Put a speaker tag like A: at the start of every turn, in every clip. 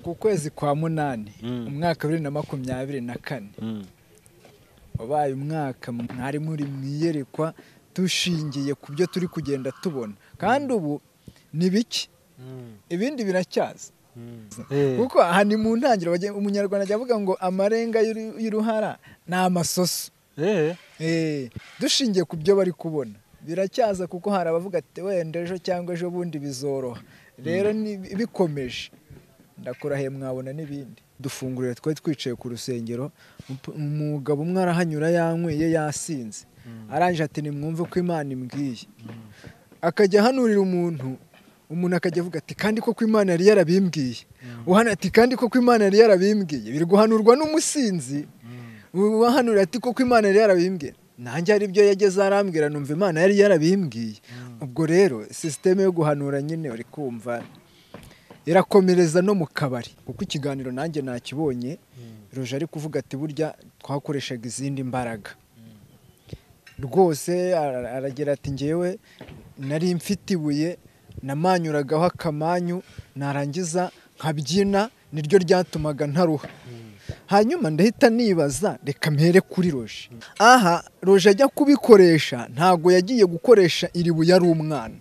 A: ku kwezi kwa munani umwaka wa bibiri na makumyabiri na kane wabaye umwaka mwari muri mu iyerekwa dushingiye ku byo turi kugenda tubona kandi ubu ni bike ibindi biracyaza kuko aha ni mu ntangiriro umunyarwanda ajya avuga ngo amarenga y'uruhara ni amasoso dushingiye ku byo bari kubona biracyaza kuko hari abavuga ati wenda ejo cyangwa ejo bundi bizoroha rero bikomeje ndakurahiye mwabona n'ibindi dufungurire twari twicaye ku rusengero umugabo umwe arahanyura yanyweye yasinze arangije ati nimwumve ko imana imbwiye akajya ahanurira umuntu umuntu akajya avuga ati kandi koko imana yari yarabimbwiye uhana ati kandi koko imana yari yarabimbwiye biri guhanurwa n'umusinzi wahanurira ati koko imana yari yarabimbwiye nanjye hari ibyo yageze arambwira numva imana yari yarabimbwiye ubwo rero sisiteme yo guhanura nyine uri kumva irakomereza no mu kabari kuko ikiganiro nanjye nakibonye roje ari kuvuga ati burya twakoreshaga izindi mbaraga rwose aragira ati ngewe nari mfite ibuye namanyuragaho akamanyu narangiza nkabyina niryo ryatumaga ntaruha hanyuma ndahita nibaza reka mpere kuri roje aha roje ajya kubikoresha ntabwo yagiye gukoresha iri buye ari umwana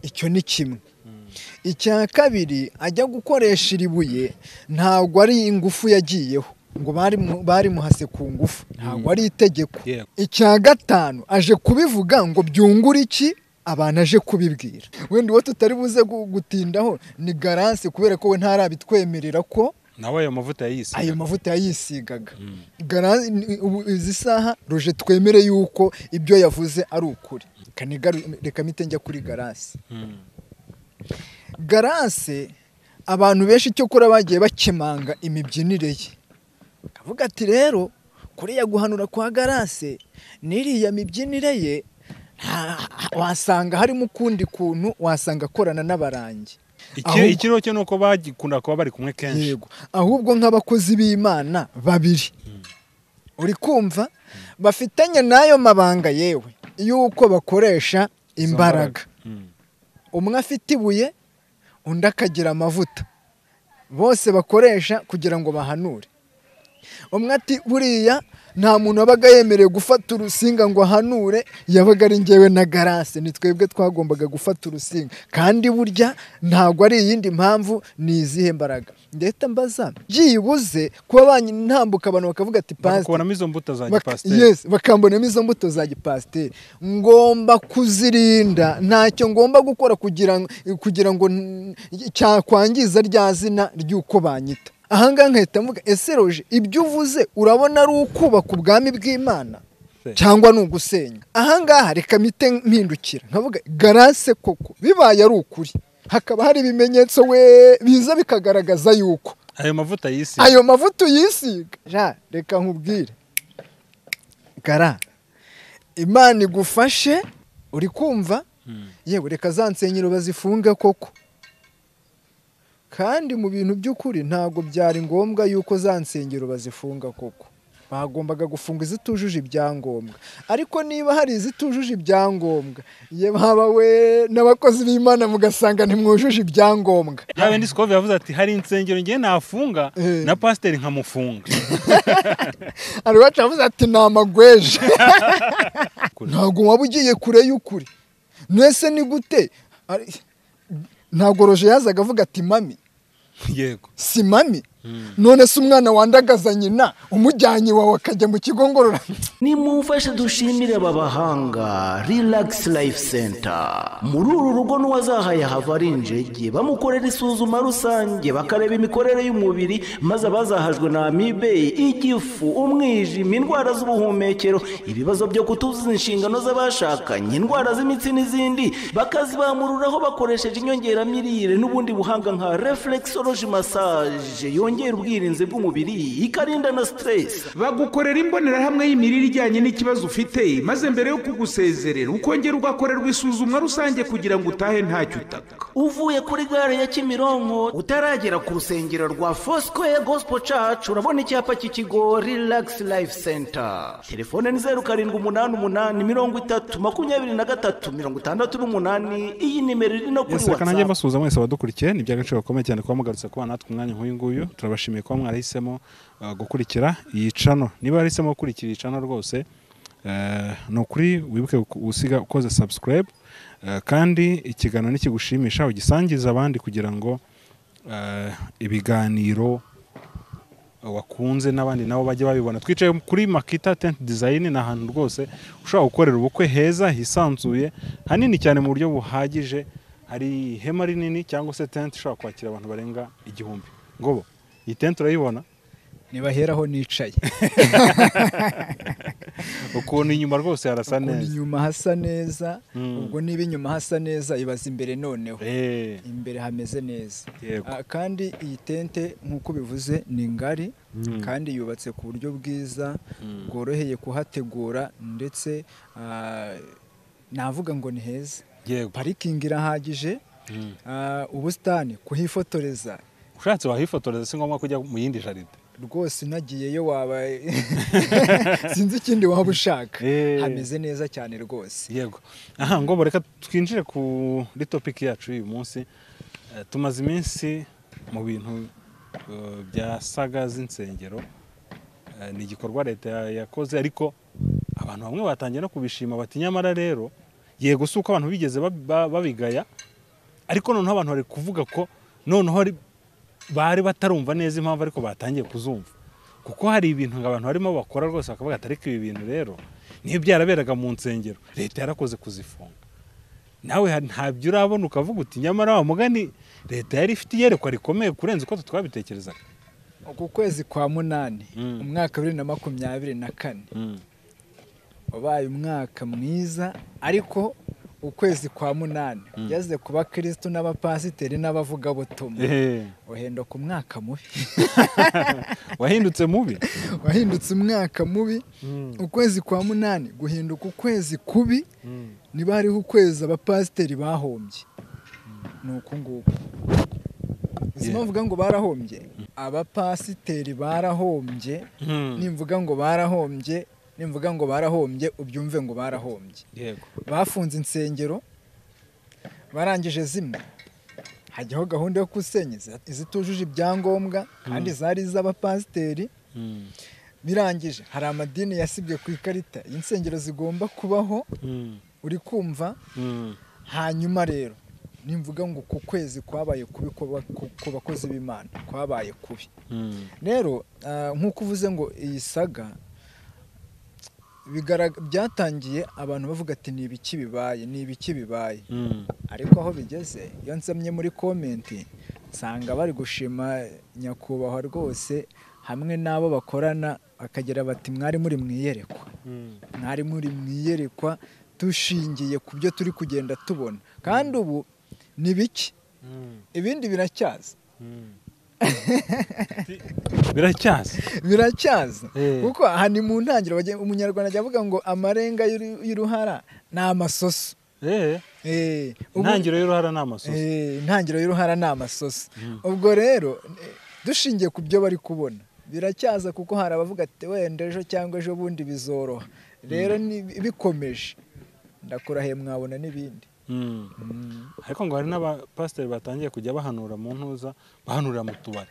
A: icyo ni kimwe icya kabiri ajya gukoresha iri buye ntabwo ari ingufu yagiyeho ngo bari muhase ku ngufu ntabwo ari itegeko icya gatanu aje kubivuga ngo byungure iki abantu aje kubibwira wenda uwo tutari buze gutindaho ni garansi kubera ko we ntarabitwemerera ko
B: nawe ayo mavuta yayisigaga
A: ayo mavuta yayisigaga izi saha roje twemere yuko ibyo yavuze ari ukuri reka mite njya kuri garasi garase abantu benshi icyo kora bagiye bakemanga imibyinire ye kavuga ati rero kuriya guhanura kwa garase n'iriya mibyinire ye wasanga harimo ukundi kuntu wasanga akorana n'abarangi
B: ikiriho cyo ni uko bagikunda kuba bari kumwe kenshi
A: yego ahubwo nk'abakozi b'imana babiri uri kumva bafitanye n'ayo mabanga yewe y'uko bakoresha imbaraga umwe afite ibuye undi akagira amavuta bose bakoresha kugira ngo bahanure umwe ati buriya nta muntu wabaga yemerewe gufata urusinga ngo ahanure yabaga ari ngewe na garase ni twebwe twagombaga gufata urusinga kandi burya ntabwo ari iyindi mpamvu ni izihe mbaraga ndetse mbaza byibuze kuba banyitambuka abantu bakavuga ati
B: bakabonamo izo mbuto za gipasiteri
A: bakambonamo izo mbuto za gipasiteri ngomba kuzirinda ntacyo ngomba gukora kugira ngo cyakwangiza rya zina ry'uko banyita ahangaha nkahita mvuga ese roje ibyo uvuze urabona ari ukubaka ubwami bw'imana cyangwa ni ugusenya ahangaha reka mite mpindukira nkavuga garase koko bibaye ari ukuri hakaba hari ibimenyetso we biza bikagaragaza yuko
B: ayo mavuta yisiga
A: ayo mavuta uyisiga reka nkubwire gara imana igufashe uri kumva yewe reka za nsengero bazifunge koko kandi mu bintu by'ukuri ntabwo byari ngombwa yuko za nsengero bazifunga koko bagombaga gufunga izitujuje ibyangombwa ariko niba hari izitujuje ibyangombwa yewe haba we n'abakozi b'imana mugasanga ntimwujuje ibyangombwa
B: yawe ndi sikove yavuze ati hari insengero ngiye nafunga na pasiteri nkamufunga
A: hari uwacu yavuze ati ni amagweje ntabwo waba ugiye kure y'ukuri mwese ni gute ntabwo roje yazaga avuga ati mami
B: yego
A: si mami none se umwana wandagaza nyina umujyanye iwawe akajya mu kigo ngorora
C: nimumfashe dushimire aba bahanga rilagisi layifu senta muri uru rugo n'uwazahaye hava ari injege bamukorera isuzuma rusange bakareba imikorere y'umubiri maze abazahajwe na amibe igifu umwijima indwara z'ubuhumekero ibibazo byo kutuzuza inshingano z'abashakanye indwara z'imitsi n'izindi bakazibamururaho bakoresheje inyongeramirire n'ubundi buhanga nka reflexology massage yongera ubwirinzi bw'umubiri ikarinda na siteresi
D: bagukorera imbonerahamwe y'imirire ijyanye n'ikibazo ufite maze mbere yo kugusezerera ukongera ugakorerwa isuzumwa rusange kugira ngo utahe ntacyo utaka
C: uvuye kuri gare ya kimironko utaragera ku rusengero rwa fosikoye gosipo cacu urabona icyapa cy'ikigo rilagisi layifu senta telefone ni zeru karindwi umunani umunani mirongo itatu makumyabiri na gatatu mirongo itandatu n'umunani iyi nimero iri no kuri
B: yesi reka nanjye
C: watsapu
B: mbasuhuza mwese abadukurikiye ni iby'agaciro gakomeye cyane kuba mugarutse kuba natwe umwanya nk'uyu nguyu turabashimiye kuba mwarahisemo uh, gukurikira iyi cano niba warahisemo gukurikira iyi cano rwose eh, ni ukuri wibuke gu- gusiga ukoze sabusikarayibu kandi ikiganiro nikigushimisha ugisangize abandi kugira ngo eh, ibiganiro wakunze n'abandi nabo bajye babibona twicaye kuri makita tenti dizayini ni ahantu rwose ushobora gukorera ubukwe heza hisanzuye hanini cyane mu buryo buhagije hari ihema rinini cyangwa se tenti ishobora kwakira abantu barenga igihumbi ngobo iyi tenti urayibona
E: ntibaheraho nicaye
B: ukuntu inyuma rwose harasa
E: ukuntu
B: neza
E: inyuma hasa neza
B: Mm.
E: ubwo niba inyuma hasa neza ibaza imbere noneho
B: Eh,
E: imbere hameze neza
B: Yego.
E: Ah, kandi iyi tente nk'uko bivuze ni ngari
B: Mm.
E: kandi yubatse ku buryo bwiza bworoheye kuhategura ndetse ah, navuga ngo ni heza
B: yego
E: parikingi irahagije
B: Mm.
E: ah, ubusitani kuhifotoreza
B: ushatse wahifotoreza si ngombwa kujya mu yindi jaride
E: rwose unagiyeyo waba sinzi ikindi waba ushaka
B: Eh.
E: hameze neza cyane rwose
B: yego aha ngobo reka twinjire kuri topiki yacu y'uyu munsi Eh, tumaze iminsi mu bintu eh, bya saga z'insengero Eh, ni igikorwa leta ya- yakoze ariko abantu bamwe batangiye no kubishima bati nyamara rero yego si uko abantu bigeze bab- ba- babigaya ariko noneho abantu bari kuvuga ko noneho ari- bari batarumva neza impamvu ariko batangiye kuzumva kuko hari ibintu abantu barimo bakora rwose bakavuga ati ariko ibi bintu rero niyo byaraberaga mu nsengero leta yarakoze kuzifunga nawe ha- ntabyo urabona ukavuga uti nyamara wa mugani leta yari ifite iyerekwa rikomeye kurenza uko twe twabitekerezaga
E: ku kwezi kwa munani
B: Mm.
E: umwaka wa bibiri na makumyabiri na kane wabaye umwaka mwiza ariko ukwezi kwa munani ugeze ku bakirisitu n'abapasiteri n'abavugabutumwa
B: Ehe.
E: uhenda ku mwaka mubi
B: wahindutse mubi
E: wahindutse umwaka mubi ukwezi kwa munani guhinduka ukwezi kubi niba hariho ukwezi abapasiteri bahombye ni uku nguku uzi
B: Yeah.
E: mvuga ngo barahombye abapasiteri barahombye nimvuga ngo barahombye nimvuga ngo barahombye ubyumve ngo barahombye
B: yego
E: bafunze insengero barangije zimwe hajyaho gahunda yo kusenya izi- izitujuje ibyangombwa kandi zari iz'abapasiteri birangije hari amadini yasibye ku ikarita y'insengero zigomba kubaho uri kumva hanyuma rero nimvuga ngo ku kwezi kwabaye kubi kuba- ku- ku bakozi b'imana kwabaye kubi rero ah, nk'uko uvuze ngo iyi saga bigara- byatangiye abantu bavuga ati ni ibiki bibaye ni ibiki bibaye ariko aho bigeze iyo nsomye muri komenti nsanga bari gushima nyakubahwa rwose hamwe n'abo bakorana bakagira bati mwari muri mu iyerekwa mwari muri mu iyerekwa dushingiye ku byo turi kugenda tubona kandi ubu ni bike ibindi biracyaza
B: biracyaza
E: biracyaza
B: Eh.
E: kuko aha ni mu ntangiriro bagiye- umunyarwanda ajya avuga ngo amarenga y'uru- y'uruhara ni amasoso
B: Eh,
E: Eh, ubu-
B: intangiriro y'uruhara ni amasoso
E: Eh, intangiriro y'uruhara ni amasoso ubwo rero eh, dushingiye ku byo bari kubona biracyaza kuko hari abavuga ati wenda ejo cyangwa ejo bundi bizoroha rero ni- bikomeje ndakurahiye mwabona n'ibindi
B: Mm. ariko ngo hari n'abapasiteri batangiye kujya bahanura mu ntuza bahanurira mu tubari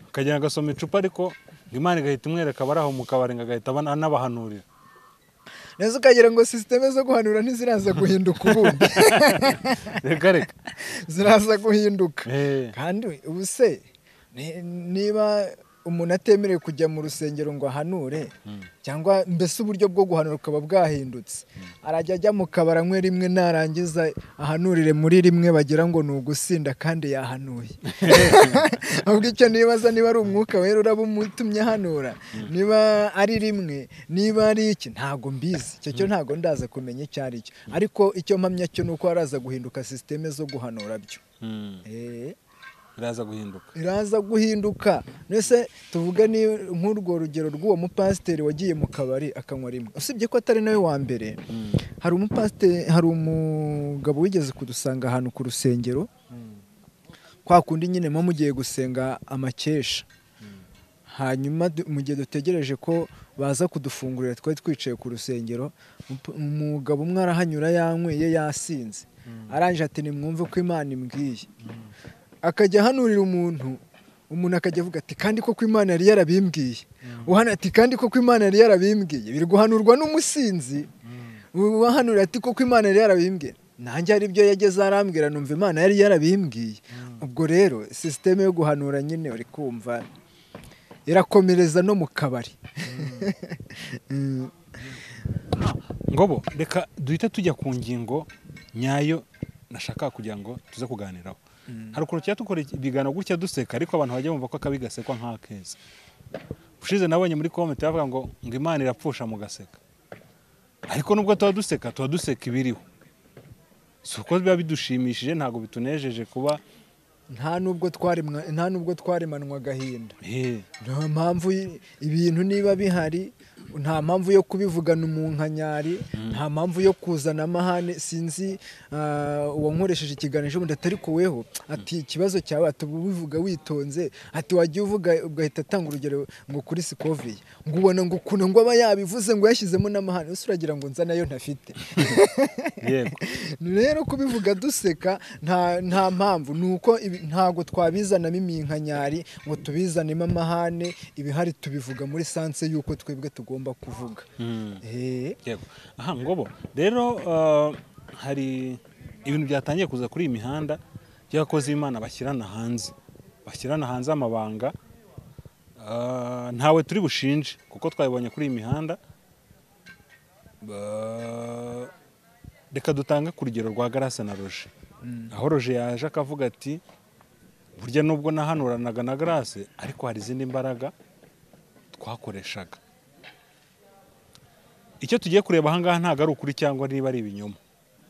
B: akagenda agasoma icupa ariko ngo imana igahita imwereka abari aho mu kabari ngo agahita abana- anabahanurira
E: neza ukagira ngo sisiteme zo guhanura ntiziraza guhinduka ubundi
B: reka reka
E: ziraza guhinduka
B: Eh.
E: kandi ubu se ni- niba umuntu atemerewe kujya mu rusengero ngo ahanure cyangwa mbese uburyo bwo guhanura bukaba bwahindutse arajya ajya mu kabari anywe rimwe narangiza ahanurire muri rimwe bagira ngo ni ugusinda kandi yahanuye ahubwo icyo nibaza niba ari umwuka wera uraba umutumye ahanura niba ari rimwe niba ari iki ntago mbizi icyo cyo ntago ndaza kumenya icyo ari cyo ariko icyo mpamya cyo ni uko haraza guhinduka sisiteme zo guhanura byo
B: Mm.
E: Eh,
B: biraza guhinduka
E: iraza guhinduka mbese tuvuge ni nk'urwo rugero rw'uwo mupasiteri wagiye mu kabari akanywa rimwe usibye ko atari nawe wa mbere hari umupasiteri hari umugabo wigeze kudusanga ahantu ku rusengero kwa kundi nyine muba mugiye gusenga amakesha hanyuma du- mu gihe dutegereje ko baza kudufungurira twari twicaye ku rusengero umup- umugabo umwe arahanyura yanyweye yasinze arangije ati nimwumve ko imana imbwiye akajya ahanurira umuntu umuntu akajya avuga ati kandi koko imana yari yarabimbwiye uhana ati kandi koko imana yari yarabimbwiye biri guhanurwa n'umusinzi uwahanurira ati koko imana yari yarabimbwiye nanjye hari ibyo yageze arambwira numva imana yari yarabimbwiye ubwo rero sisiteme yo guhanura nyine uri kumva irakomereza no mu kabari Mm.
B: ngobo reka duhite tujya ku ngingo nyayo nashaka kugira ngo tuze kuganiraho hari ukuntu tujya dukora ibiganiro gutya duseka ariko abantu bajya bumva ko akabi gasekwa nk'akeza ushize nabonye muri komenti bavuga ngo ngo imana irapfusha mugaseka ariko nubwo tuba duseka tuba duseka ibiriho si uko biba bidushimishije ntabwo bitunejeje kuba
E: nta nubwo twaremwa- nta nubwo twaremanwa agahinda
B: eh,
E: nta mpamvu y- ibintu niba bihari nta mpamvu yo kubivugana umunkanyari nta mpamvu yo kuzana amahane sinzi ah, uwankoresheje ikiganiro ubundi atari kuweho ati ikibazo cyawe ati uba ubivuga witonze ati wajya uvuga ugahita atanga urugero ngo kuri sikoviye ngo ubona ngo ukuntu ngo aba yabivuze ngo yashyizemo n'amahane ese uragira ngo nza nayo ntafite
B: yego
E: rero kubivuga duseka nta nta mpamvu ni uko ibi- ntabwo twabizanamo iminkanyari ngo tubizanemo amahane ibihari tubivuga muri sanse y'uko twebwe tugomba kuvuga
B: Mm.
E: Eh,
B: yego aha ngobo rero eh, hari ibintu byatangiye kuza kuri iyi mihanda by'abakozi b'imana bashyirana hanze bashyirana hanze amabanga Eh, ntawe turi bushinje kuko twabibonye kuri iyi mihanda Eh, reka dutange ku rugero rwa garase na roje aho roje yaje akavuga ati burya nubwo nahanuranaga na garase ariko hari izindi mbaraga twakoreshaga icyo tugiye kureba ahangaha ntabwo ari ukuri cyangwa niba ari ibinyoma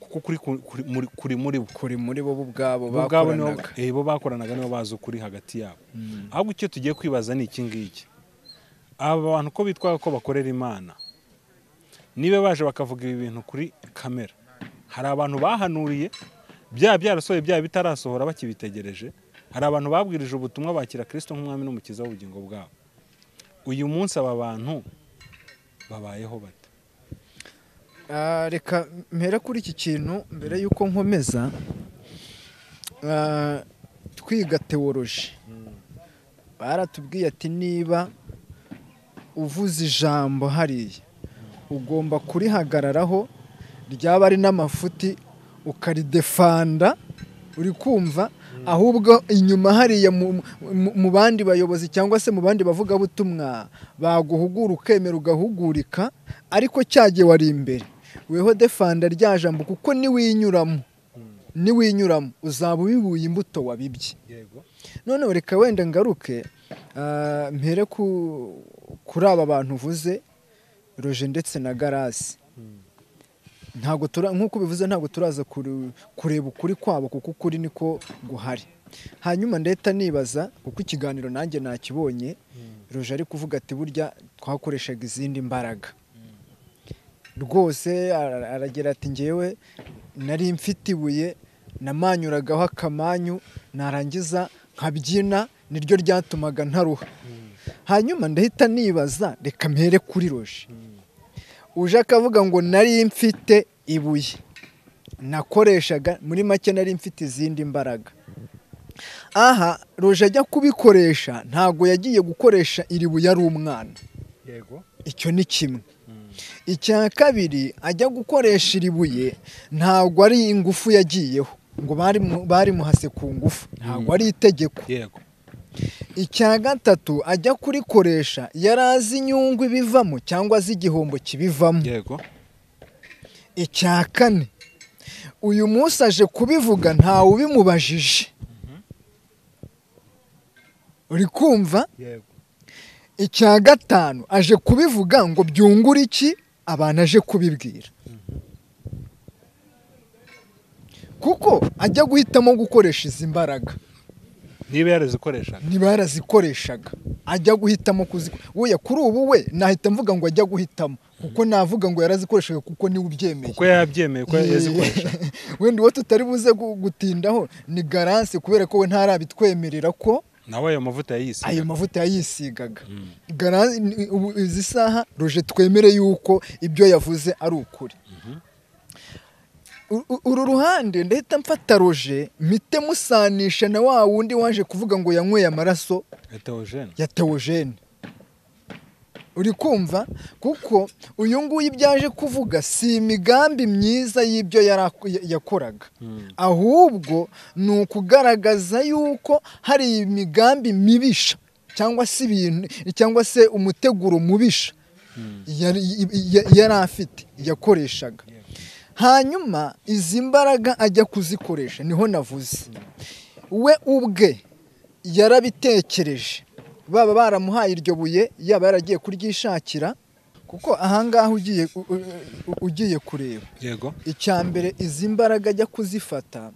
B: kuko kuri ku- kuri muri- kuri muri bo
E: kuri muri bo ubwabo
B: bo ubwabo nibo
E: bakoranaga
B: eh, bo bakoranaga nibo bazi ukuri hagati yabo ahubwo icyo tugiye kwibaza ni iki ngiki aba bantu uko bitwaye ko bakorera imana niba baje bakavuga ibi bintu kuri kamera hari abantu bahanuriye byaba byarasohoye byaba bitarasohora bakibitegereje hari abantu babwirije ubutumwa bakira kirisito nk'umwami n'umukiza w'ubugingo bwabo uyu munsi aba bantu babayeho bate
E: Ah, reka mpera kuri iki kintu mbere y'uko nkomeza Ah, twiga teworoji baratubwiye ati niba uvuze ijambo hariya ugomba kurihagararaho ryaba ari n'amafuti ukaridefanda uri kumva ahubwo inyuma hariya mu- mu- mu bandi bayobozi cyangwa se mu bandi bavugabutumwa baguhugura ukemera ugahugurika ariko cyagiye wari imbere weho defanda rya jambo kuko niwinyuramo niwinyuramo uzaba ubibuye imbuto wabibye
B: yego
E: noneho reka wenda ngaruke ah, mpere ku- kuri aba bantu uvuze roje ndetse na garasi ntabwo tura nk'uko ubivuze ntabwo turaza kure- kureba ukuri kwabo kuko ukuri niko guhari hanyuma ndeta nibaza kuko ikiganiro nanjye nakibonye roje ari kuvuga ati burya twakoreshaga izindi mbaraga rwose ara- aragira ati ngewe nari mfite ibuye namanyuragaho akamanyu narangiza nkabyina niryo ryatumaga ntaruha hanyuma ndahita nibaza reka mpere kuri roje uje akavuga ngo nari mfite ibuye nakoreshaga muri make nari mfite izindi mbaraga aha roje ajya kubikoresha ntabwo yagiye gukoresha iri buye ari umwana
B: yego
E: icyo ni kimwe icya kabiri ajya gukoresha iri buye ntabwo ari ingufu yagiyeho ngo barimu- barimuhase ku ngufu ntabwo ari itegeko
B: yego
E: icya gatatu ajya kurikoresha yari azi inyungu ibivamo cyangwa azi igihombo kibivamo
B: yego
E: icya kane uyu munsi aje kubivuga ntawe ubimubajije uri kumva
B: yego
E: icya gatanu aje kubivuga ngo byungure iki abantu aje kubibwira kuko ajya guhitamo gukoresha izi mbaraga
B: niba yarazikoreshaga
E: niba yarazikoreshaga ajya guhitamo kuzikoresha kuri ubu we nahita mvuga ngo ajya guhitamo kuko navuga ngo yarazikoreshaga kuko niwe ubyemeye
B: kuko yabyemeye ko yazikoresha
E: wenda uwo tutari buze gu- gutindaho ni garanse kubera ko we ntarabitwemerera ko
B: nawe ayo mavuta yayise
E: ayo mavuta yayisigaga Garanse- ni- ubu izi saha roje twemere yuko ibyo yavuze ari ukuri U- u- uru ruhande ndahita mfata roje mite musanisha na wa wundi waje kuvuga ngo yanyweye amaraso
B: heterogene
E: ya teogene uri kumva kuko uyu nguyu ibyo aje kuvuga si imigambi myiza y'ibyo yara- ya- yakoraga ahubwo ni ukugaragaza yuko hari imigambi mibisha cyangwa se ibintu cyangwa se umuteguro mubisha yari ya- yari afite yakoreshaga hanyuma izi mbaraga ajya kuzikoresha niho navuze we ubwe yarabitekereje baba baramuhaye iryo buye yaba yaragiye kuryishakira kuko ahangaha ugiye u- u- ugiye kureba
B: yego
E: icya mbere izi mbaraga ajya kuzifata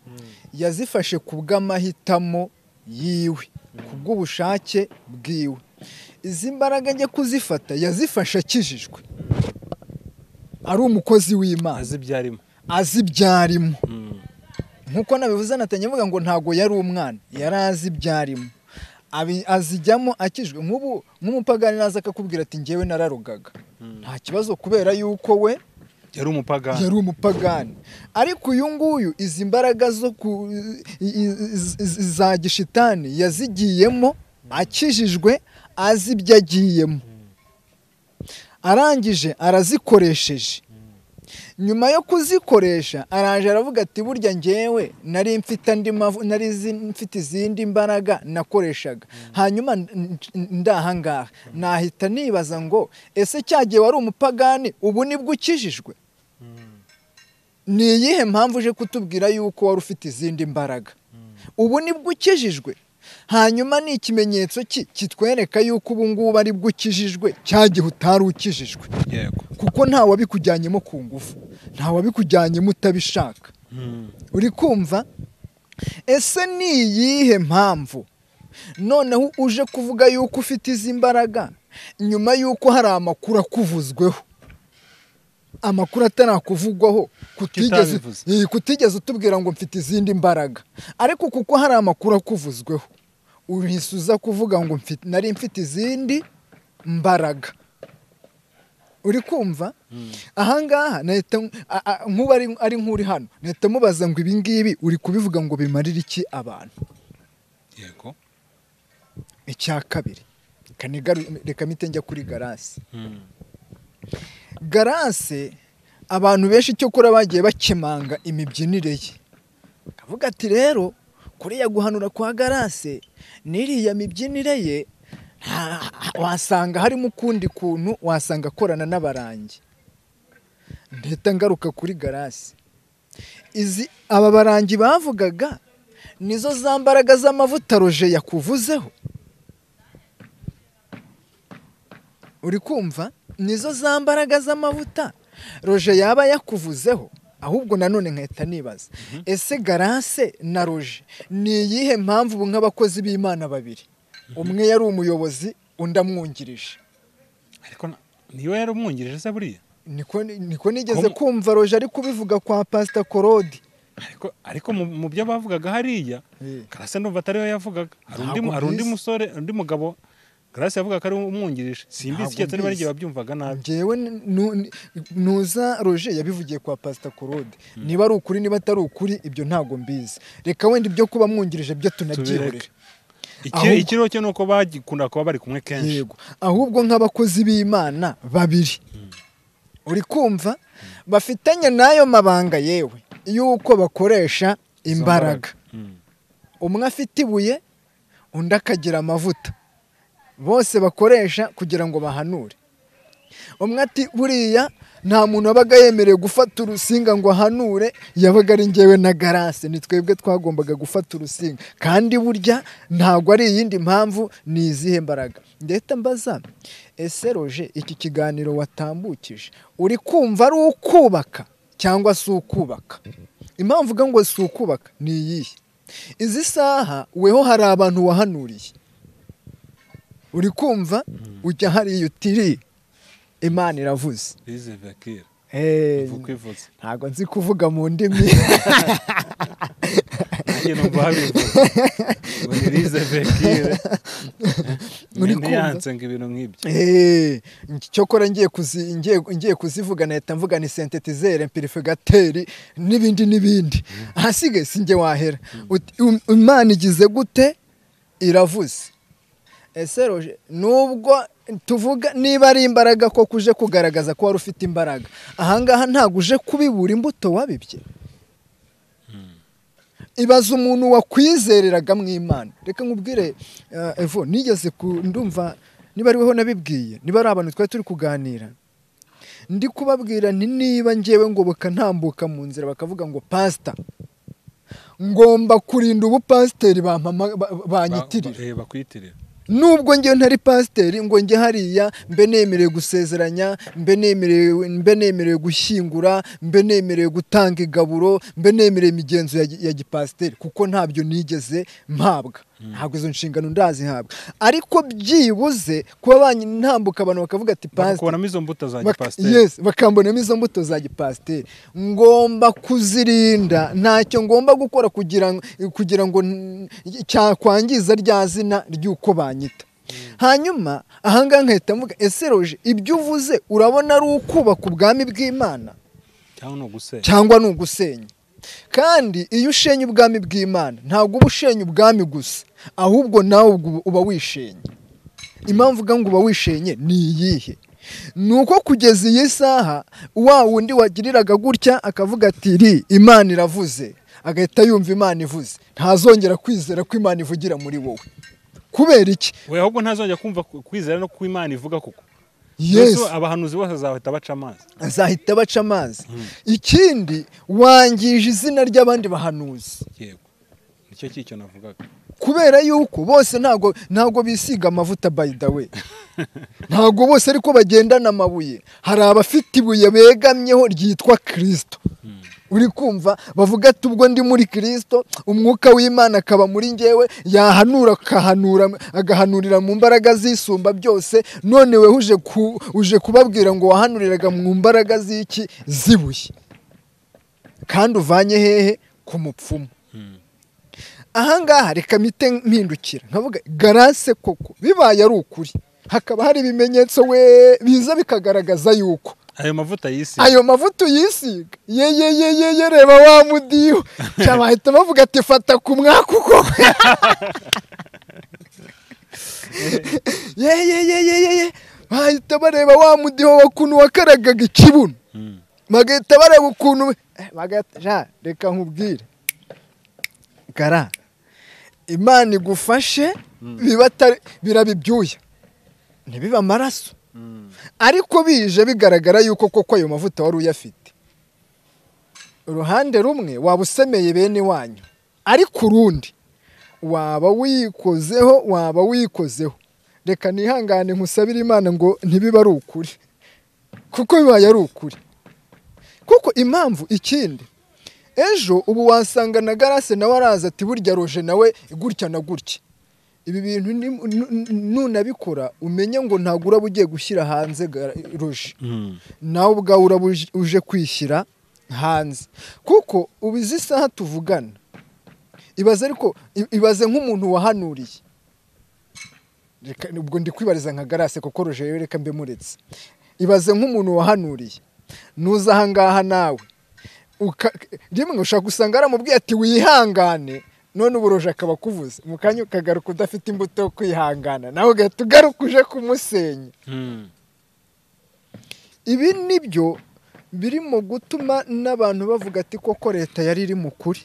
E: yazifashe ku bw'amahitamo yiwe ku bw'ubushake bwiwe izi mbaraga ajya kuzifata yazifashe akijijwe ari umukozi w'imana
B: azi ibyarimo
E: azi ibyarimo nk'uko nabivuze anatange avuga ngo ntabwo yari umwana yari azi ibyarimo Abi- azijyamo akijwe nk'ubu nk'umupagani naza akakubwira ati ngewe nararugaga nta kibazo kubera yuko we
B: yari umupagani
E: yari umupagani ariko uyu nguyu izi mbaraga zo ku i- i- i- i- za gishitani yazigiyemo akijijwe azi ibyo agiyemo arangije arazikoresheje nyuma yo kuzikoresha araje aravuga ati burya ngewe nari mfite andi mavu nari izi- mfite izindi mbaraga nakoreshaga hanyuma n- n- ndahangaha nahita nibaza ngo ese cyagiye wari umupagani ubu nibwo ukijijwe ni iyihe mpamvu uje kutubwira yuko wari ufite izindi mbaraga ubu nibwo ukijijwe hanyuma ni ikimenyetso ki kitwereka yuko ubu ngubu ari bwo ukijijwe cya gihe utari ukijijwe
B: yego
E: kuko nta wabikujyanyemo ku ngufu nta wabikujyanyemo utabishaka uri kumva ese ni iyihe mpamvu noneho uje kuvuga yuko ufite izi mbaraga nyuma y'uko hari amakuru akuvuzweho amakuru atarakuvugwaho kutigeze
B: Kitabivuze.
E: Iyi, kutigeze utubwira ngo mfite izindi mbaraga ariko kuko hari amakuru akuvuzweho uhise uza kuvuga ngo mfite nari mfite izindi mbaraga uri kumva ahangaha nahita nk- a- a- nk'ubu ari- ari nk'uri hano nahita mubaza ngo ibingibi uri kubivuga ngo bimarire iki abantu
B: yego
E: icya kabiri Reka nigaru- reka mpite njya kuri garasi garase abantu benshi icyokora bagiye bakemanga imibyinire ye akavuga ati rero kuriya guhanura kwa garase n'iriya mibyinire ye nta- wasanga harimo ukundi kuntu wasanga akorana n'abarangi ndahita ngaruka kuri garasi izi aba barangi bavugaga nizo za mbaraga z'amavuta roje yakuvuzeho uri kumva nizo za mbaraga z'amavuta roje yaba yakuvuzeho ahubwo nanone nkahita nibaza ese garase na roje ni iyihe mpamvu ubu nk'abakozi b'imana babiri umwe yari umuyobozi undi amwungirije
B: ariko na- niwe yari umwungirije se buriya
E: niko niko nigeze
B: Kom-
E: kumva roje ari kubivuga kwa pasita korodi
B: ariko ariko mu- mu byo bavugaga hariya
E: Eh.
B: garase ndumva atariwe yavugaga hari undi
E: Ntabwo
B: mu- hari undi
E: mbizi.
B: musore undi mugabo garase yavugaga ko ari umwungirije simbizi
E: Ntabwo
B: keretse niba ari
E: mbizi.
B: igihe babyumvaga nabi
E: ngewe n- nu- n- nuza roje yabivugiye kwa pasita korode niba ari ukuri niba atari ukuri ibyo ntabwo mbizi reka wenda ibyo kuba amwungirije byo tunabyihorere
B: Tubireke.
E: Ahubwo-
B: Iki- ikiriho cyo ni uko bagikunda kuba bari kumwe kenshi
E: yego ahubwo nk'abakozi b'imana babiri uri kumva bafitanye n'ayo mabanga yewe y'uko bakoresha imbaraga
B: Mm.
E: umwe afite ibuye undi akagira amavuta bose bakoresha kugira ngo bahanure umwe ati buriya nta muntu wabaga yemerewe gufata urusinga ngo ahanure yabaga ari ngewe na garase ni twebwe twagombaga gufata urusinga kandi burya ntabwo ari iyindi mpamvu ni izihe mbaraga ndahita mbaza ese roje iki kiganiro watambukije uri kumva ari ukubaka cyangwa si ukubaka impamvu uvuga ngo si ukubaka ni iyihe izi saha weho hari abantu wahanuriye uri kumva ujya hariya utiri imana iravuze
B: rizeve kera
E: Eh,
B: uva kwivuza
E: ntabwo nzi kuvuga mu ndimi
B: nanjye numva habivuze ngo ni rizeve kera
E: Uri
B: mwene
E: kumva?
B: yanse ngo ibintu nk'ibyo
E: Eh, cyokora ngiye kuzi- ngiye- ngiye kuzivuga nahita mvuga ni sentetizere mpirifigateri n'ibindi n'ibindi ahasigaye si njye wahera Uti- um- imana igize gute iravuze ese roje nubwo tuvuga niba ari imbaraga ko kuje kugaragaza ko wari ufite imbaraga ahangaha ntabwo uje kubibura imbuto wabibye ibaza umuntu wakwizereraga mu imana reka nkubwire eh, evo nigeze ku ndumva niba ari weho nabibwiye niba ari abantu twari turi kuganira ndi kubabwira nti niba ngewe ngoboka ntambuka mu nzira bakavuga ngo pasita ngomba kurinda ubupasiteri bampama ba- ba- banyitirira
B: Ba- ba- eh, bakwiyitirira
E: nubwo njyewe ntari pasiteri ngo njye hariya mbe nemerewe gusezeranya mbe nemerewe mbe nemerewe gushyingura mbe nemerewe gutanga igaburo mbe nemerewe imigenzo ya, gi- ya gipasiteri kuko ntabyo nigeze mpabwa ntabwo izo nshingano ndazihabwa ariko byibuze kuba banyitambuka abantu bakavuga ati pasiteri
B: bakubonamo izo mbuto za
E: Bak-
B: gipasiteri
E: yes, bakambonamo izo mbuto za gipasiteri ngomba kuzirinda ntacyo ngomba gukora kugira ngo, kugira ngo n- cyakwangiza rya zina ry'uko banyita hanyuma ahangaha nkahita mvuga ese roje ibyo uvuze urabona ari ukubaka ubwami bw'imana
B: cyangwa ni ugusenya
E: cyangwa ni ugusenya kandi iyo ushenye ubwami bw'imana ntabwo uba ushenye ubwami gusa ahubwo nawe ubwo uba wishenye impamvu uvuga ngo uba wishenye ni iyihe ni uko kugeza iyi saha wa wundi wagiriraga gutya akavuga ati ri imana iravuze agahita yumva imana ivuze ntazongera kwizera ko imana ivugira muri wowe kubera iki
B: we ahubwo ntazongera kumva ku- kwizera no ku imana ivuga kuko
E: yesu
B: Yesu, abahanuzi bose azahita baca amazi
E: azahita baca amazi ikindi wangije izina ry'abandi bahanuzi
B: yego nicyo cy'icyo navugaga
E: kubera yuko bose ntago ntago bisiga amavuta by the way ntago bose ariko bagendana amabuye hari abafite ibuye begamyeho ryitwa kirisito uri kumva bavuga ati ubwo ndi muri kirisito umwuka w'imana akaba muri ngewe yahanura akahanura agahanurira mu mbaraga zisumba byose none we uje ku- uje kubabwira ngo wahanuriraga mu mbaraga z'iki zibuye kandi uvanye hehe ku mupfumu ahangaha reka mite mpindukira nkavuga garase koko bibaye ari ukuri hakaba hari ibimenyetso we biza bikagaragaza yuko
B: ayo mavuta yisi
E: ayo mavuta uyisiga ye ye ye ye ye reba wa mudiho cyangwa bahita bavuga ati fata ku mwaka uko ye ye ye ye ye ye bahita bareba wa mudiho wakuntu wakaragaga ikibuno
B: Mm.
E: bagahita bareba ukuntu we- Eh, bagahita Ja, reka nkubwire gara imana igufashe biba atari- biraba ibyuya ntibibe amaraso ariko bije bigaragara yuko koko ayo mavuta wari uyafite uruhande rumwe waba usemeye bene wanyu ariko urundi waba wiyikozeho waba wiyikozeho reka nihangane nkusabire imana ngo ntibibe ari ukuri kuko bibaye ari ukuri kuko impamvu ikindi ejo ubu wasanga na garase nawe araza ati burya roje nawe gutya na gutya ibi bintu ni- nu- nu- nunabikora umenye ngo ntabwo uraba ugiye gushyira hanze gara- roje
B: Mm.
E: nawe ubwawe uraba uje- uje kwishyira hanze kuko ubu izi saha tuvugana ibaze ariko i- ibaze nk'umuntu wahanuriye Reka- ubwo ndi kwibariza nka garase kuko roje rero reka mbe muretse ibaze nk'umuntu wahanuriye nuza ahangaha nawe uka- rimwe ushobora gusanga aramubwiye ati wihangane none uburoje akaba akuvuze mu kanya ukagaruka udafite imbuto yo kwihangana nawe ugahita ugaruka uje kumusenya
B: Mm.
E: ibi ni byo biri mu gutuma n'abantu bavuga ati koko leta yari iri mu kuri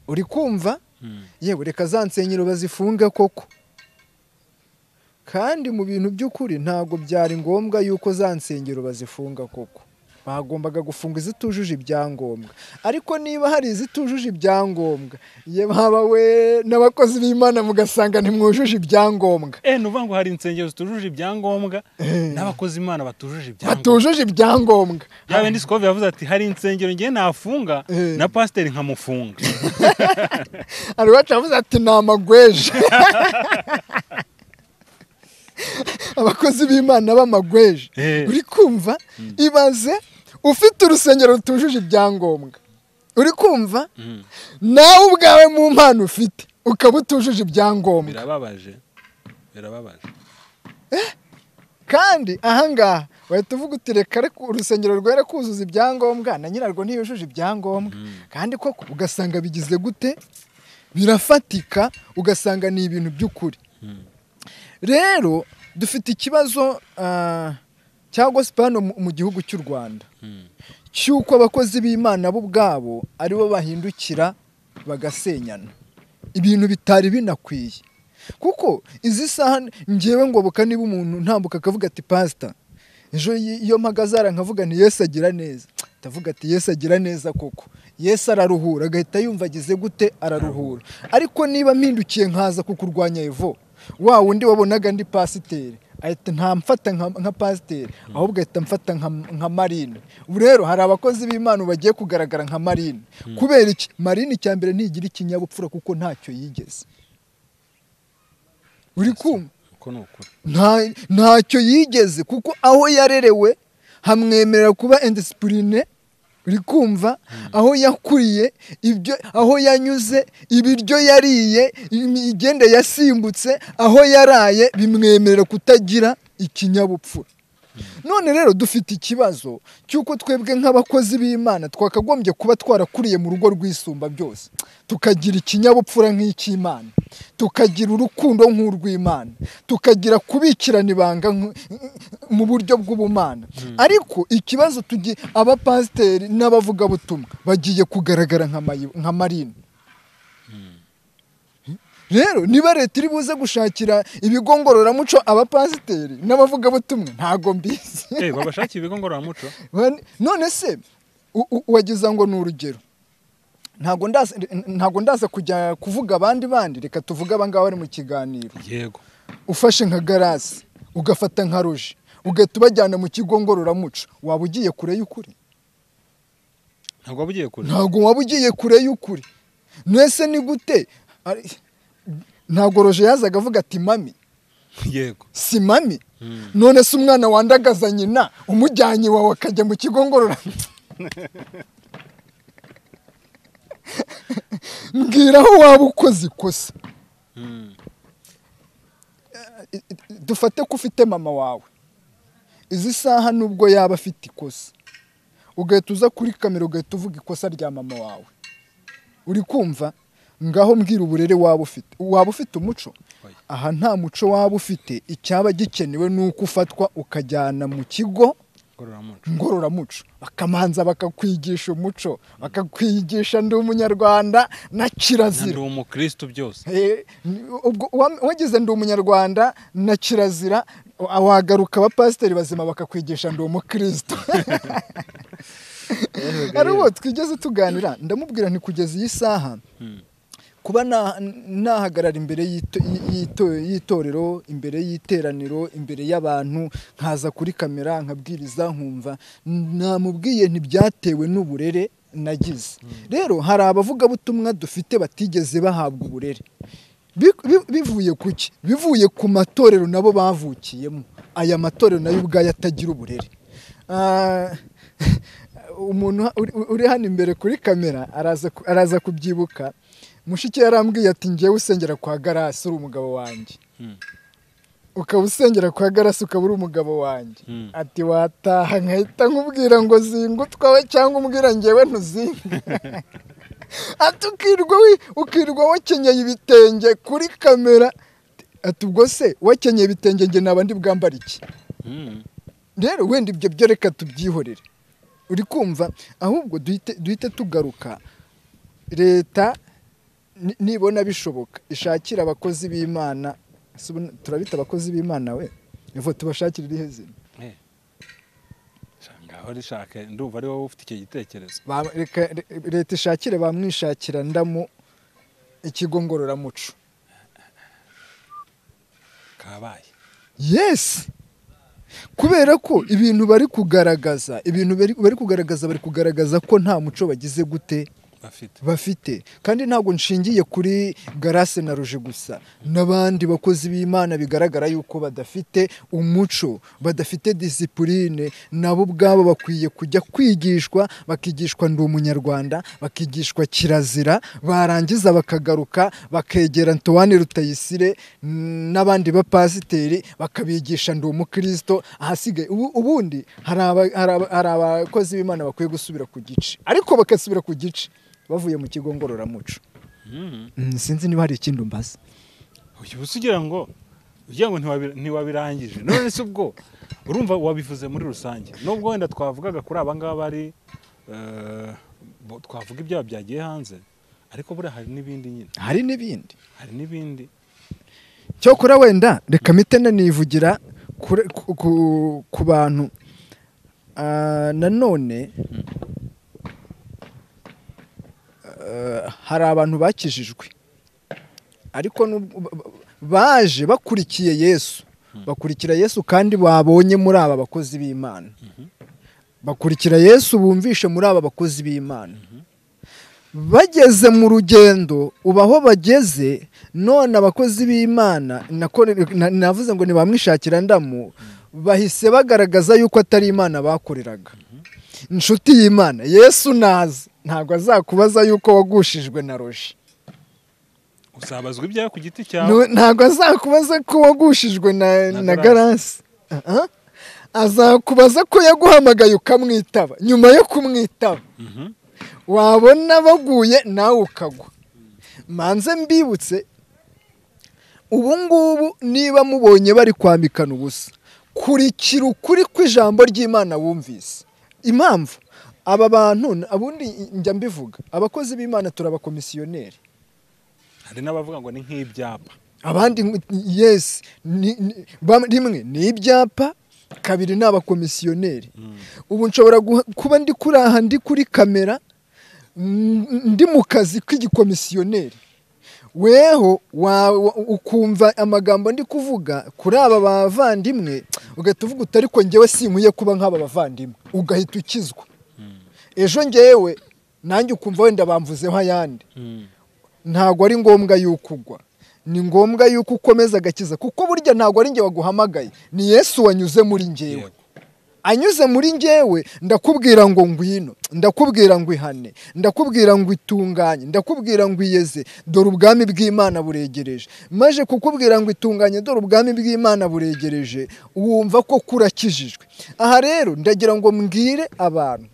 E: uri kumva
B: Mm.
E: yewe reka za nsengero bazifunge koko kandi mu bintu by'ukuri ntabwo byari ngombwa yuko za nsengero bazifunga koko bagombaga gufunga izitujuje ibyangombwa ariko niba hari izitujuje ibyangombwa ye baba we n'abakozi b'imana mugasanga ntimwujuje ibyangombwa
B: eh ni ukuvuga ngo hari insengero zitujuje ibyangombwa n'abakozi imana batujuje ibyangombwa
E: batujuje ibyangombwa
B: yaba indi sikove yavuze ati hari insengero ngewe nafunga
E: Eh.
B: na pasiteri nkamufunga
E: hari uwacu yavuze ati ni amagweje abakozi b'imana b'amagweje
B: Eh.
E: uri kumva ibaze ufite urusengero rutujuje ibyangombwa uri kumva nawe ubwawe mu mpano ufite ukaba utujuje ibyangombwa
B: birababaje birababaje
E: kandi ahangaha wahita uvuga uti reka reka urusengero rwera kuzuza ibyangombwa na nyirarwo ntiyujuje ibyangombwa kandi koko ugasanga bigize gute birafatika ugasanga ni ibintu by'ukuri rero dufite ikibazo ah, cya gospel hano mu- mu gihugu cy'u rwanda cy'uko abakozi b'imana bo ubwabo aribo bahindukira bagasenyana ibintu bitari binakwiye kuko izi saha ngewe ngoboka niba umuntu ntambuka akavuga ati pasita ejo y- iyo mpagazara nkavuga nti yesu agira neza ndavuga ati yesu agira neza koko yesu araruhura agahita yumva agize gute araruhura ariko niba mpindukiye nkaza kukurwanya evo wa wundi wabonaga ndi pasiteri ahita ntamfata nka, nka pasiteri ahubwo ahita mfata nka, nka marine ubu rero hari abakozi b'imana bagiye kugaragara nka marine kubera iki marine icya mbere ntigira ikinyabupfura kuko ntacyo yigeze uri kumva
B: uko ni ukuri
E: nta- ntacyo yigeze kuko aho yarerewe hamwemerera kuba indisipurine uri kumva aho yakuriye ibyo aho yanyuze ibiryo yariye imigende yasimbutse aho yaraye bimwemerera kutagira ikinyabupfura none rero dufite ikibazo cy'uko twebwe nk'abakozi b'imana twakagombye kuba twarakuriye mu rugo rwisumba byose tukagira ikinyabupfura nk'icy'imana tukagira urukundo nk'urw'imana tukagira kubikirana ibanga nk- mu buryo bw'ubumana ariko ikibazo tugiye abapasiteri n'abavugabutumwa bagiye kugaragara nka mayi- nka marine rero niba leta iri buze gushakira ibigo ngororamuco abapasiteri n'abavugabutumwa ntago mbizi
B: eh babashakiye ibigo ngororamuco
E: Bane- none se u- u- wagize ngo ni urugero ntago ndaza ntago ndaza kujya kuvuga abandi bandi reka tuvuge abangaba bari mu kiganiro
B: yego
E: ufashe nka garasi ugafata nka roje ugahita ubajyana mu kigo ngororamuco waba ugiye kure y'ukuri
B: ntabwo waba ugiye kure
E: ntago waba ugiye kure y'ukuri mwese ni gute Ari- ntago roje yazaga avuga ati mami
B: yego
E: si mami none se umwana wandagaza nyina umujyanye iwawe akajya mu kigo ngororamuco mbwira aho waba ukoze ikosa Eh, eh, dufate ko ufite mama wawe izi saha nubwo yaba afite ikosa ugahita uza kuri kamera ugahita uvuga ikosa rya mama wawe uri kumva ngaho mbwira uburere waba ufite waba ufite umuco
B: Oya.
E: aha nta muco waba ufite icyaba gikenewe ni uko ufatwa ukajyana mu kigo
B: ngororamuco
E: ngororamuco bakamanza bakakwigisha umuco bakakwigisha ndi umunyarwanda na kirazira
B: ndi umukristo byose
E: Eh, ni- ubwo wa- wagize ndi umunyarwanda na kirazira wa- wagaruka abapasiteri bazima bakakwigisha ndi umukristo ari uwo twigeze tuganira ndamubwira nti kugeza iyi saha kuba na- nahagarara imbere y'ito- y'ito- y'itorero imbere y'iteraniro imbere y'abantu nkaza kuri kamera nkabwiriza nkumva namubwiye ntibyatewe n'uburere nagize rero hari abavugabutumwa dufite batigeze bahabwa uburere Bi- bi- bivuye ku ki bivuye ku matorero nabo bavukiyemo aya matorero nayo ubwayo atagira uburere Ah, umuntu uri- uri hano imbere kuri kamera araza ku- araza kubyibuka mushiki yarambwiye ati ngewe usengera kwa garasi uri umugabo wanjye ukaba usengera kwa garasi ukaba uri umugabo wanjye
B: Mm.
E: ati wataha nkahita nkubwira ngo zinga utwawe cyangwa umbwira ngewe ntuzinga ati ukirwa wi- ukirwa wakenyeye ibitenge kuri kamera ati ubwo se wakenyeye ibitenge njye naba ndi bwambara iki
B: Mm.
E: rero wenda ibyo byo reka tubyihorere uri kumva ahubwo duhite duhite tugaruka leta ni- nibona bishoboka ishakira abakozi b'imana Se ubu turabita abakozi b'imana we nivo tubashakire irihe zina
B: Eh. Sha, aho rishaka ndumva ari wowe ufite icyo gitekerezo
A: Ba- reka- re- leta ishakire bamwishakira ndamu ikigo ngororamuco
B: kabaye
A: yesi kubera ko ibintu bari kugaragaza ibintu bari- bari kugaragaza bari kugaragaza ko nta muco bagize gute
B: bafite
A: bafite kandi ntabwo nshingiye kuri garase na ruje gusa n'abandi bakozi b'imana bigaragara yuko badafite umuco badafite disipurine nabo ubwabo bakwiye kujya kwigishwa bakigishwa ndi umunyarwanda bakigishwa kirazira barangiza bakagaruka bakegera ntowane rutayisire mm, n'abandi bapasiteri bakabigisha ndi umukristo ahasigaye ubu- ubundi hari aba- hari aba- hari abakozi b'imana bakwiye gusubira ku gice ariko bagasubira ku gice bavuye mu kigo ngororamuco Mm, sinzi niba hari ikindi umbaza
B: uyu uba ugira ngo ugira ngo ntiwabi- ntiwabirangije none se ubwo urumva wabivuze muri rusange nubwo wenda twavugaga kuri aba ngaba ari eh, bo- twavuga ibyaha byagiye hanze ariko buriya hari n'ibindi nyine
A: hari n'ibindi
B: hari n'ibindi
A: cyokora wenda reka mite nanivugira kure- ku- ku- ku bantu Ah, nanone ah, hari abantu bakijijwe ariko n'ubwo- ba- ba- baje bakurikiye yesu bakurikira yesu kandi babonye muri aba bakozi b'imana bakurikira yesu bumvishe muri aba bakozi b'imana bageze mu rugendo uba aho bageze none abakozi b'imana nako- na- navuze ngo ntibamwishakira ndamu bahise bagaragaza yuko atari imana bakoreraga inshuti y'imana yesu naza ntabwo azakubaza yuko wagushijwe na roji
B: usabazwa ibyaha ku giti cyawe
A: Nu- ntabwo azakubaza ko wagushijwe na,
B: Na
A: na garansi Ah, ah. azakubaza ko yaguhamagaye ukamwitaba nyuma yo kumwitaba
B: Mhm.
A: wabona baguye nawe ukagwa manze mbibutse ubu ngubu niba mubonye bari kwambikana ubusa kurikira ukuri kw'ijambo ry'imana wumvise impamvu aba bantu abundi njya mbivuga abakozi b'imana turi abakomisiyoneri
B: hari n'abavuga ngo ni nk'ibyapa
A: abandi ngo- yes ni- ni- bam- rimwe ni ibyapa kabiri ni abakomisiyoneri ubu nshobora guha- kuba ndi kuri aha ndi kuri kamera mm, ndi mu kazi k'igikomisiyoneri weho wa- wa- ukumva amagambo ndi kuvuga kuri aba bavandimwe ugahita uvuga uti ariko ngewe sinkwiye kuba nk'aba bavandimwe ugahita ukizwa ejo ngewe nanjye ukumva wenda bamvuzeho ayandi ntabwo ari ngombwa yuko ugwa ni ngombwa yuko ukomeza agakiza kuko burya ntabwo ari njye waguhamagaye ni yesu wanyuze muri njyewe
B: Yego.
A: anyuze muri njyewe ndakubwira ngo ngwino ndakubwira ngo ihane ndakubwira ngo itunganye ndakubwira ngo iyeze dore ubwami bw'imana buregereje maze kukubwira ngo itunganye dore ubwami bw'imana buregereje wumva ko kurakijijwe aha rero ndagira ngo mbwire abantu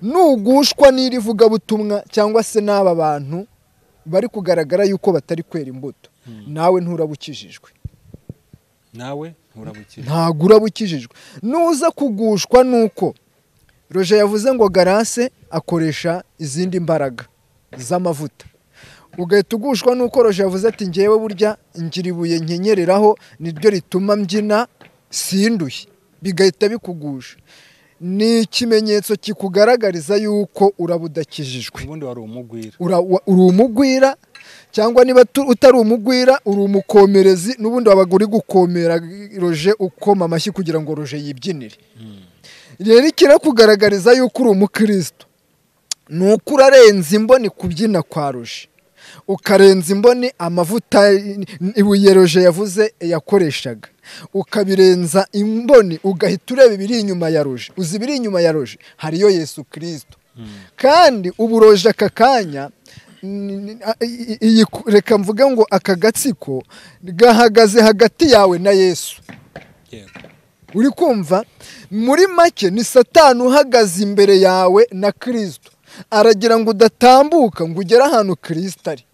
A: nugushwa n'iri vugabutumwa cyangwa se n'aba bantu bari kugaragara yuko batari kwera imbuto nawe nturaba ukijijwe
B: nawe urabukira
A: ntabwo uraba ukijijwe nuza kugushwa nuko roje yavuze ngo garase akoresha izindi mbaraga z'amavuta ugahita ugushwa nuko roje yavuze ati ngewe burya ngira ibuye nkenyereraho niryo rituma mbyina sinduye bigahita bikugusha ni ikimenyetso kikugaragariza yuko uraba udakijijwe
B: ubundi wari umugwira
A: ura- wa- uri umugwira cyangwa niba tu- utari umugwira uri umukomerezi n'ubundi wabaga uri gukomera roje ukoma amashyi kugira ngo roje yibyinire rero ikirakugaragariza yuko uri umukristo ni uko urarenza imboni kubyina kwa roje ukarenza imboni amavuta ibuye roje yavuze yakoreshaga ukabirenza imboni ugahita ureba ibiri inyuma ya roje uzi ibiri inyuma ya roje hariyo yesu kirisito kandi ubu roje aka kanya ni- ni- a- i- iyi- reka mvuge ngo aka gatsiko gahagaze hagati yawe na yesu
B: yego
A: uri kumva muri make ni satani uhagaze imbere yawe na kirisito aragira ngo udatambuka ngo ugere ahantu kirisito ari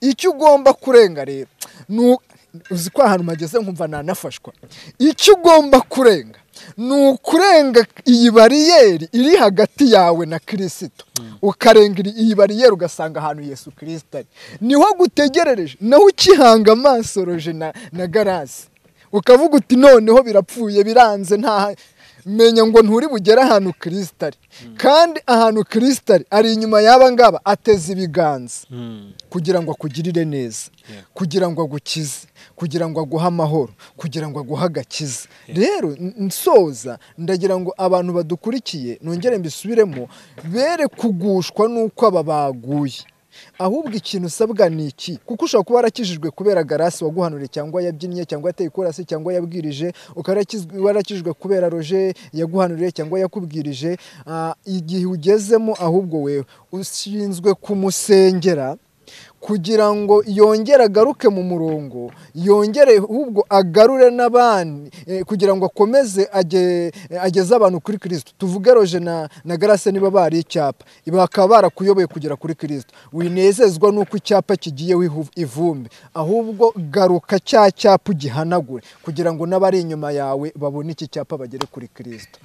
A: icyo ugomba kurenga rero ni u- uzi ko ahantu mageze nkumva nanafashwa icyo ugomba kurenga ni ukurenga iyi bariyeri iri hagati yawe na kirisito ukarenga iri- iyi bariyeri ugasanga ahantu yesu kirisito ari niho gutegerereje naho ukihanga amaso roje na, na garasi ukavuga uti noneho birapfuye biranze nta
E: menya ngo nturi bugere ahantu kirisita ari kandi ahantu kirisita ari ari inyuma y'aba ngaba ateze ibiganza kugira ngo akugirire neza
B: Yeah.
E: kugira ngo agukize kugira ngo aguhe amahoro kugira ngo aguhe agakiza rero n- nsoza ndagira ngo abantu badukurikiye nongere mbisubiremo bere kugushwa n'uko aba baguye ahubwo ikintu usabwa ni iki kuko ushobora kuba warakijijwe kubera garasi waguhanuriye cyangwa yabyinnye cyangwa yateye ikorasi cyangwa yabwirije ukaba warakizw- warakijijwe kubera roje yaguhanuriye cyangwa yakubwirije Ah, igihe ugezemo ahubwo wewe ushinzwe kumusengera kugira ngo yongere agaruke mu murongo yongere ahubwo agarure n'abandi eh, kugira ngo akomeze age- eh, ageze abantu kuri kirisito tuvuge roje na, na garase niba bari icyapa bakaba barakuyoboye kugera kuri kirisito winezezwa n'uko icyapa kigiyeho ihu- ivumbi ahubwo garuka cya cyapa ugihanagure kugira ngo n'abari inyuma yawe babone iki cyapa bagere kuri kirisito